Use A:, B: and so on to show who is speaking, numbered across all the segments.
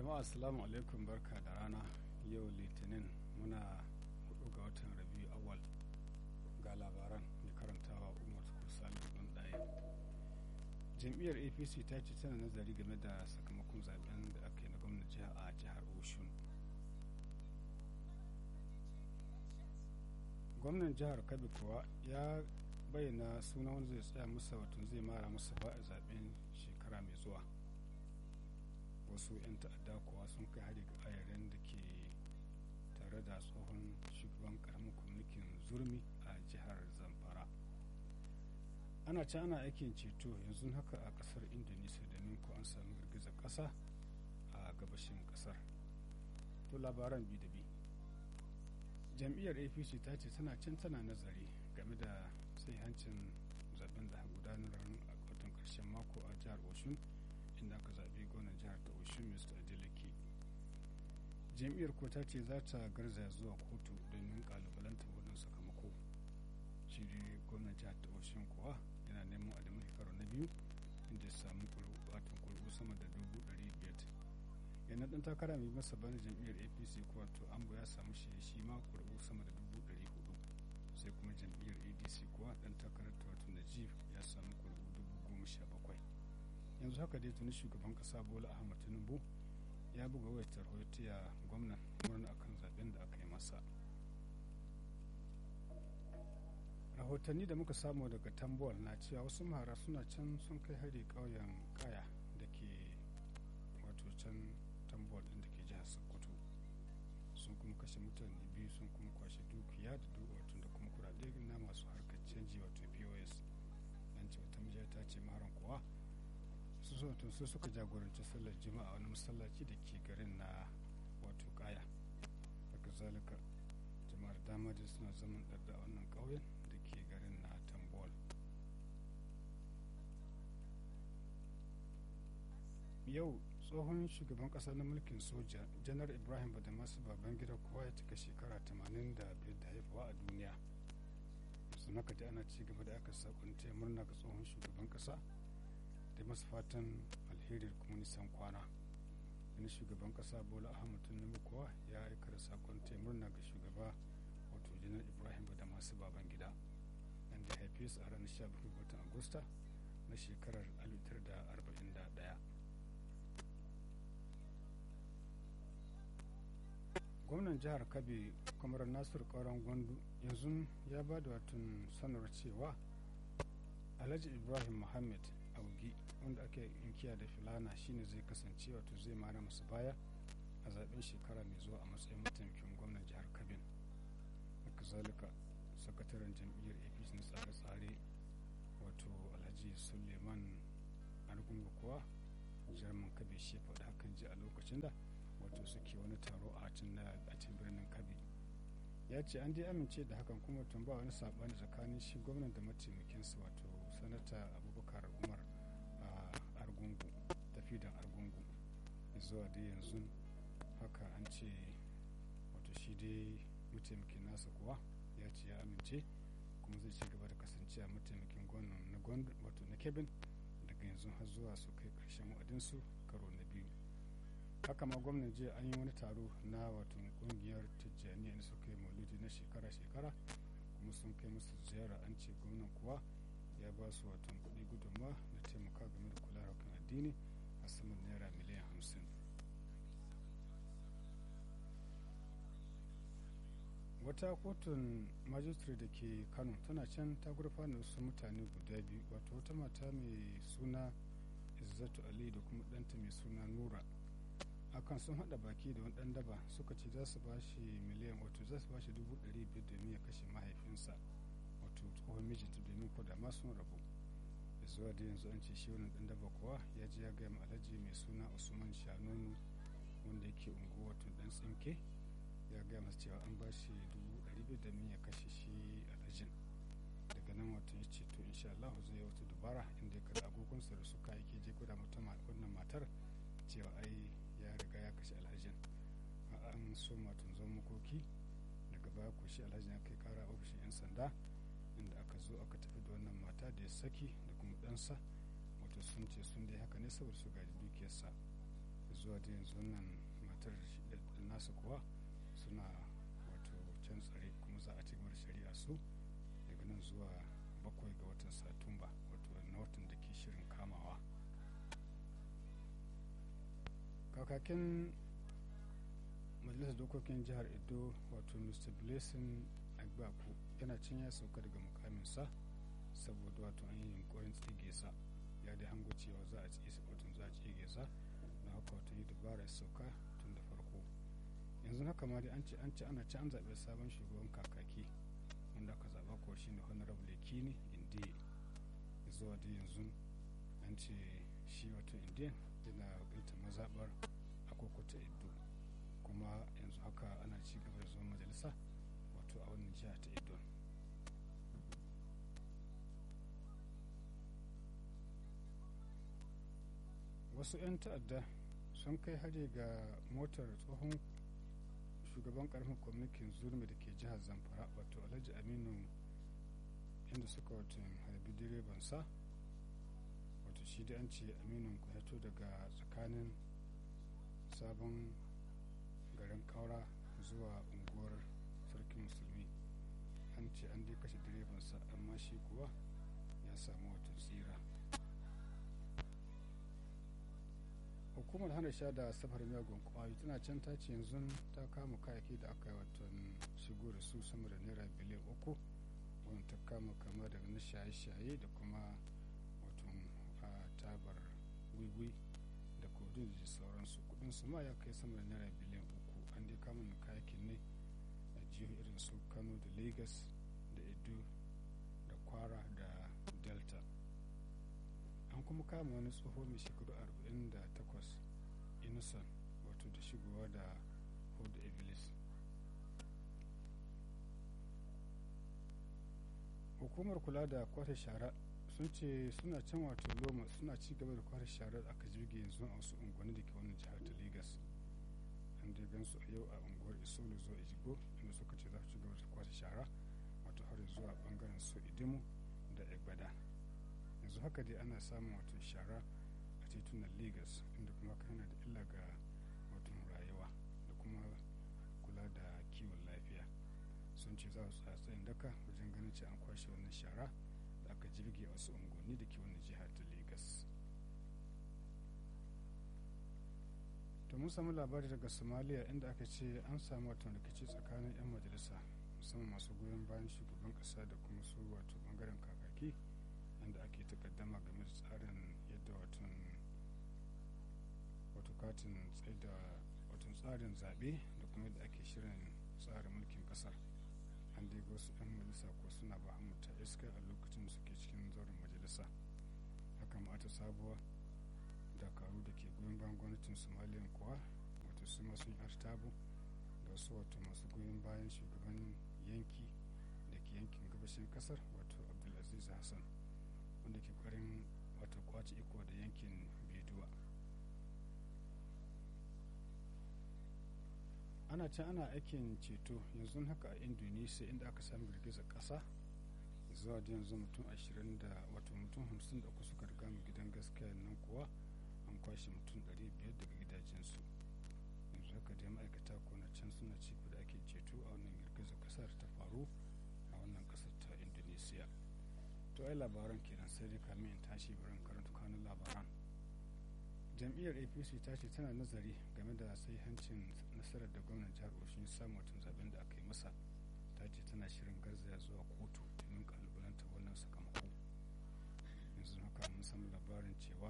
A: jama'a assalamu alaikum barka da rana yau litinin muna hudu ga watan rabiu awal ga labaran mai karantawa umar kursali don ɗaya jam'iyyar apc ta ce tana nazari game da sakamakon zaben da aka yi na gwamnan jiha a jihar oshun gwamnan jihar kabi kuwa ya bayyana suna wanda zai tsaya masa wato zai mara masa ba a zaben shekara mai zuwa wasu 'yan ta'adda kuwa sun kai hari ga ayarin da ke tare da tsohon shugaban karamin kwamitin zurmi a jihar zamfara ana can ana aikin ceto yanzu haka a kasar indonesia domin ko an samu girgizar kasa a gabashin kasar to labaran bi da bi jam'iyyar apc ta ce tana can tana nazari game da sai hancin zaben da gudanar a watan karshen mako a jihar oshun inda aka zaɓi gwamnan jihar ta oshun mr adeleke jam'iyyar ko ta ce za ta garzaya zuwa kotu domin kalubalantar wannan sakamako shi ne gwamnan jihar ta oshun kuwa yana neman adamin karo na biyu inda ya samu watan kuri'u sama da dubu ɗari biyar yana ɗan takara mai masa bani jam'iyyar apc kuwa to ambo ya samu shi shi ma kuri'u sama da dubu ɗari hudu sai kuma jam'iyyar adc kuwa ɗan takarar ta wato najib ya samu kuri'u dubu goma sha bakwai yanzu haka dai tuni shugaban kasa bola ahmad tinubu ya buga wayar tarhotiya gwamnan murna akan zaben da aka yi masa rahotanni da muka samu daga tambuwal na cewa wasu mahara suna can sun kai hari ƙauyen kaya da ke wato can tambuwal ɗin da ke jihar sokoto sun kuma kashe mutane biyu sun kuma kwashe dukiya da duwatsun da kuma kudade na masu harkar canji wato pos an ce wata mijiyar ta ce maharan kuwa su sautin su suka jagoranci sallar juma'a wani masallaci da ke garin na wato kaya daga zalika jama'ar dama da suna zaman ɗarda a wannan ƙauyen da ke garin na tambol yau tsohon shugaban ƙasa na mulkin soja janar ibrahim badamasu babangida kowa ya cika shekara 85 da haifawa a duniya yanzu haka da ana ci gaba da aka sakonta murna ga tsohon shugaban ƙasa da masu fatan alheri kuma nisan kwana wani shugaban kasa bola ahmad tinubu kuwa ya aika da sakon murna ga shugaba wato janar ibrahim da masu baban gida nan da haife su a ranar 17 watan agusta na shekarar 1941 gwamnan jihar kabe kamar nasiru kauran gwandu yanzu ya ba da watan sanarwar cewa alhaji ibrahim muhammad augi wanda ake inkiya da filana shine zai kasance wato zai mara masu baya a zaben shekara mai zuwa a matsayin mataimakin gwamnan jihar kabin haka zalika sakataren jam'iyyar apc na tsare-tsare wato alhaji suleiman argungu kuwa jarman kabe shi faɗi hakan ji a lokacin da wato suke wani taro a cin birnin kabe ya ce an dai amince da hakan kuma tun ba wani saɓani tsakanin shi gwamnan da mataimakinsa wato sanata abubakar umar a argungu tafidan argungu zuwa dai yanzu haka an ce wato shi dai mataimakin nasa kuwa ya ce ya amince kuma zai ci gaba da kasance a mataimakin gwamnan na wato na kebin daga yanzu har zuwa su kai karshen wa'adinsu karo na biyu haka ma gwamnan jiya an yi wani taro na wato kungiyar tijjaniya da suka yi maulidi na shekara-shekara kuma sun kai musu ziyara an ce gwamnan kuwa ya ba su watan kuɗi gudunma da taimaka game da kula da addini a saman naira miliyan hamsin wata kotun majistare da ke kano tana can ta gurfana wasu mutane guda biyu wato wata mata mai suna izzatu ali da kuma ɗanta mai suna nura akan sun haɗa baki da wani ɗan daba suka ce za su ba shi miliyan wato za su ba shi dubu ɗari biyar domin ya kashe mahaifinsa wato tsohon mijinta domin ko da ma sun rabu da zuwa da yanzu an ce shi wannan dan daba kuwa ya ji ya gaya alhaji mai suna usman shanonu wanda yake unguwa wato dan tsinke ya gaya masa cewa an ba shi dubu ɗari biyu da ya kashe shi alhajin daga nan wato ya ce to insha Allah zai wata dubara inda ya kada agogonsa da suka yake je guda mata wannan matar cewa ai ya riga ya kashe alhajin an so matun zo makoki daga baya ko shi alhajin ya kai kara ofishin 'yan sanda inda aka zo aka tafi da wannan mata da ya saki da kuma ɗansa wato sun ce sun dai haka ne saboda su gaji dukiyarsa zuwa zuwa da yanzu nan matar da nasu kuwa suna wato can tsare kuma za a ci gaba da shari'a su daga nan zuwa bakwai ga watan satumba wato na watan da ke shirin kamawa kakakin majalisar dokokin jihar edo wato mr blessing agbaku yana cin ya sauka daga mukaminsa saboda wato an yi yunkurin tsige sa ya dai hango cewa za a tsige wato za a tsige sa na haka wato yi dabara ya sauka tun da farko yanzu haka ma dai an ce an ce ana ci an zaɓe sabon shugaban kakaki wanda aka zaɓa ko shi ne honorable kini indiya zuwa da yanzu an ce shi wato indiyan yana wakiltar mazaɓar akokuta ido kuma yanzu haka ana ci gaba da zuwa majalisa wato a wannan jiha ta idon wasu 'yan ta'adda sun kai hari ga motar tsohon shugaban karfin kwamitin zurmi da ke jihar zamfara wato alhaji aminu inda suka wato harbi direban sa wato shi da an ce aminu ya daga tsakanin sabon garin kaura zuwa unguwar sarkin musulmi an ce an dai kashe direbansa amma shi kuwa ya samu wata tsira hukumar hana sha da safar miyagun kwayoyi tana can ta ce yanzu ta kama kayaki da aka yi watan shigo da su sama da naira biliyan uku wani ta kama kama daga na shaye-shaye da kuma watan tabar wiwi da kodin da sauransu kudin su ma ya kai sama da naira biliyan uku an dai kama kayakin ne a jihohi irin su kano da lagos da edo da kwara da delta an kuma kama wani tsoho mai shekaru 48 innocent wato da shigowa da hudu iblis hukumar kula da kwata shara sun ce suna can wato loma suna ci gaba da kwata shara da aka jirge yanzu a wasu unguwanni da ke wani jihar ta lagos an dai gansu a yau a unguwar isolo zuwa ijigo inda suka ce za su ci gaba da kwata shara wato har zuwa bangaren su idimu da egbada yanzu haka dai ana samun wato shara a titunan lagos inda kuma kana da illa ga wato rayuwa da kuma kula da kiwon lafiya sun ce za su tsayin daka wajen ganin ce an kwashe wannan shara da aka jirge a wasu unguwanni da ke wannan jiha ta lagos to mun samu labari daga somalia inda aka ce an samu wato rikici tsakanin 'yan majalisa musamman masu goyon bayan shugaban kasa da kuma su wato bangaren kakaki inda ake takaddama game da tsarin yadda watan wato katin tsaida watan tsarin zaɓe da kuma yadda ake shirin tsarin mulkin ƙasar an dai wasu 'yan majalisa ko suna ba ta iska a lokacin da suke cikin zauren majalisa haka ma ta sabuwa dakaru da ke goyon bayan gwamnatin somaliya kuwa wato su masu yi artabu da wasu wato masu goyon bayan shugaban yanki da ke yankin gabashin kasar wato abdulaziz hassan wanda ke kwarin wato kwace iko da yankin biduwa ana can ana aikin ceto yanzu haka a indonesia inda aka sami girgizar kasa zuwa da yanzu mutum 20 da wato mutum 53 suka riga mu gidan gaskiya nan kuwa an kwashe mutum 500 daga gidajensu yanzu haka dai ma'aikata ko na can suna ci da ake ceto a wannan girgizar kasar ta faru a wannan kasar ta indonesia to ai labaran kenan sai dai kamin in tashi barin karanta kanun labaran jam'iyyar apc ta ce tana nazari game da hancin nasarar da gwamnan jihar oshin samu tun zaben da aka yi masa ta ce tana shirin garzaya zuwa kotu domin kalubalanta wannan sakamako yanzu haka mun samu labarin cewa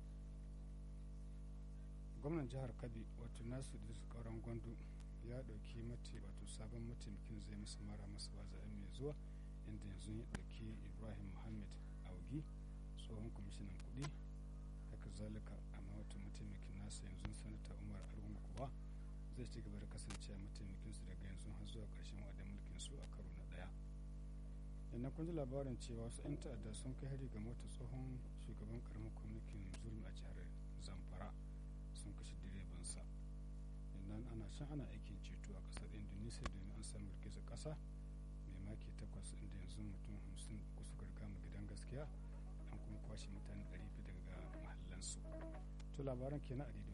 A: gwamnan jihar kabi wato nasu da su kauran gwandu ya dauki mati wato sabon mataimakin zai masa mara masa ba zaɓen mai zuwa inda yanzu ya dauki ibrahim muhammad augi tsohon kwamishinan kuɗi haka zalika amma wato mataimakin nasa yanzu sanata umar argun kuwa zai ci gaba da kasancewa mataimakin su daga yanzu har zuwa ƙarshen wa'adin mulkin su a karo na ɗaya yannan kun ji labarin cewa wasu 'yan ta'adda sun kai hari ga mota tsohon shugaban karamin kwamitin zurmi a jihar zamfara sun kashe direbansa yannan ana can ana aikin ceto a ƙasar indonesia domin an samu girgizar ƙasa mai maki takwas inda yanzu mutum hamsin uku suka riga mu gidan gaskiya an kuma kwashe mutane ɗari daga mahallansu to labaran kenan a